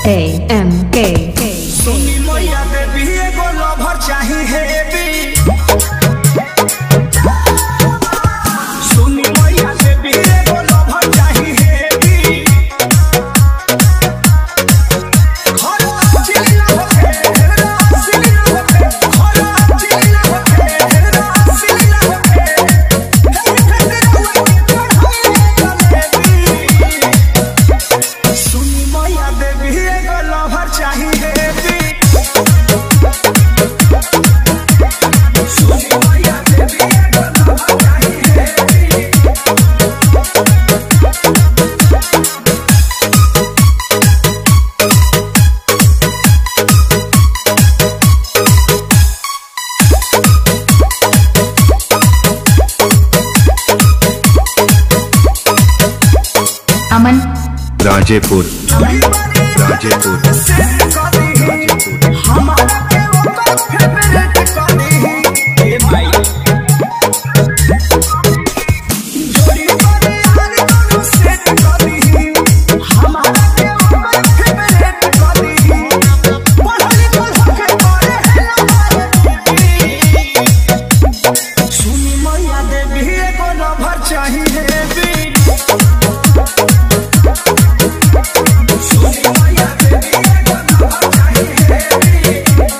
A M K K सुनी मैया देवी एगो लभर चाही हेवी सुनी मैया देवी एगो लभर चाही हेवी खरा चिल्ला होके हेरा सिल्ला होके खरा चिल्ला होके हेरा सिल्ला होके हे फेंदे हुए जलेबी सुनी मैया देवी एगो लभर चाही हेवी सुनी मैया देवी एगो लभर चाही हेवी Aman राजेपुर राजेपुर हमारा के ओकर फेवरेट करी ए भाई जोड़ी बने यार दोनों सेट करी हमारा के ओकर फेवरेट करी पढ़ल लिखल होके करे है हमारे सुनी मैया देवी एगो लभर चाही हेवी सुनी मैया देवी एगो लभर चाही हेवी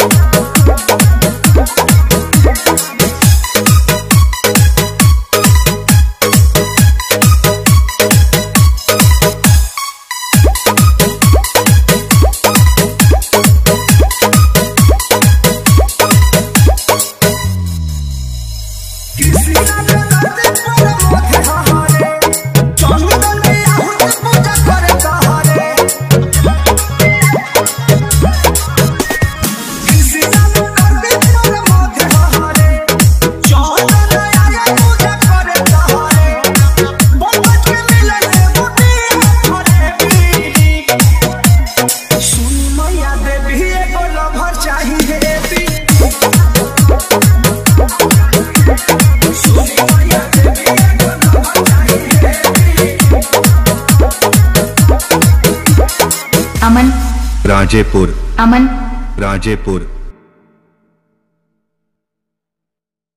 सुनी मैया देवी एगो लभर चाहिए हेवी सुनी मैया देवी एगो लभर चाहिए heavy Aman Rajepur Aman Rajepur